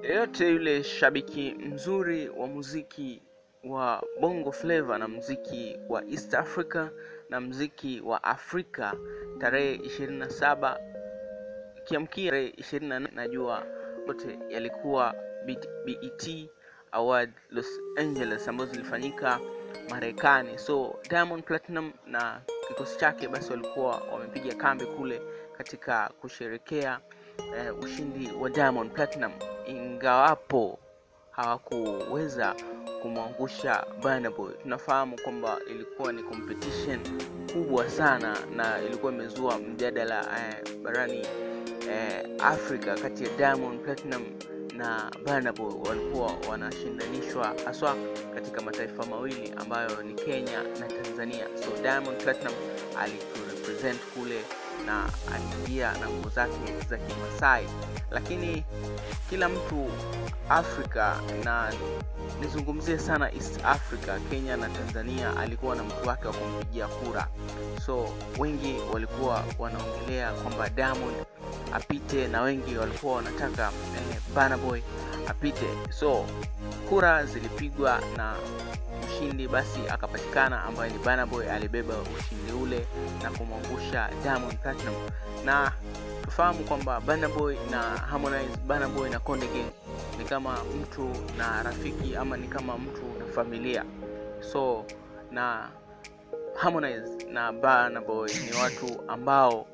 yeyote yule shabiki mzuri wa muziki wa bongo flava na mziki wa east africa na mziki wa afrika tarehe 27 kiamkia tarehe 24 najua yote yalikuwa bet award los angeles ambazo zilifanyika marekani so diamond platinum na kikosi chake basi walikuwa wamepiga kambi kule katika kusherekea eh, ushindi wa diamond platinum ingawapo hawakuweza kumwangusha Burna Boy. Tunafahamu kwamba ilikuwa ni competition kubwa sana na ilikuwa imezua mjadala eh, barani eh, Afrika kati ya Diamond Platinum na Burna Boy. Walikuwa wanashindanishwa haswa katika mataifa mawili ambayo ni Kenya na Tanzania. So Diamond Platinum aliturepresent kule na aliingia na nguo zake za Kimasai, lakini kila mtu Afrika na nizungumzie sana East Africa, Kenya na Tanzania, alikuwa na mtu wake wa kumpigia kura. So wengi walikuwa wanaongelea kwamba Diamond apite na wengi walikuwa wanataka eh, Burna Boy apite. So kura zilipigwa na mshindi basi akapatikana ambaye ni Burna Boy, alibeba ushindi ule na kumwangusha Diamond Platinum, na tufahamu kwamba Burna Boy na Harmonize, Burna Boy na Konde Gang ni kama mtu na rafiki ama ni kama mtu na familia. So na Harmonize na Burna Boy ni watu ambao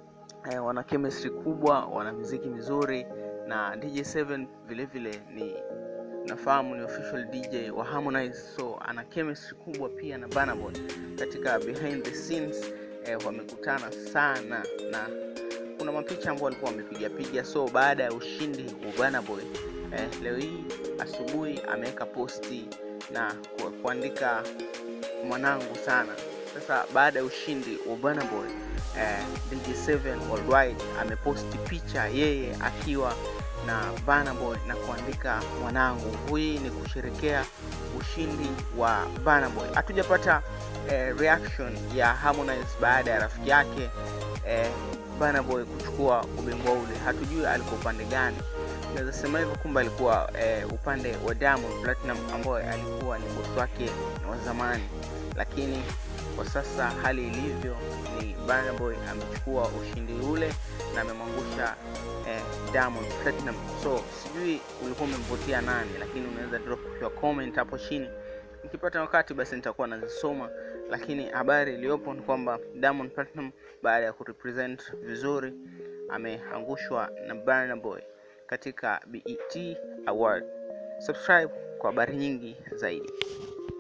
eh, wana chemistry kubwa, wana muziki mizuri na DJ7 vile vile ni nafahamu ni official DJ wa Harmonize, so ana chemistry kubwa pia na Burna Boy katika behind the scenes eh, wamekutana sana na kuna mapicha ambao walikuwa wamepiga piga. So baada ya ushindi wa Burna Boy eh, leo hii asubuhi ameweka posti na ku- kuandika mwanangu sana. Sasa baada ya ushindi wa Burna Boy eh, DJ7 Worldwide ameposti picha yeye akiwa na Burna Boy na kuandika mwanangu. Hii ni kusherekea ushindi wa Burna Boy. Hatujapata eh, reaction ya Harmonize baada ya rafiki yake eh, Burna Boy kuchukua ubingwa ule. Hatujui alikuwa upande gani. Naweza sema hivyo kumbe alikuwa eh, upande wa Diamond Platinum ambaye alikuwa ni bosi wake wa zamani, lakini kwa sasa hali ilivyo ni Burna Boy amechukua ushindi ule na amemwangusha eh, Diamond Platinum. So sijui ulikuwa umemvotia nani, lakini unaweza drop your comment hapo chini. Nikipata wakati basi nitakuwa nazisoma, lakini habari iliyopo ni kwamba Diamond Platinum baada ya kurepresent vizuri ameangushwa na Burna Boy katika BET Award. Subscribe kwa habari nyingi zaidi.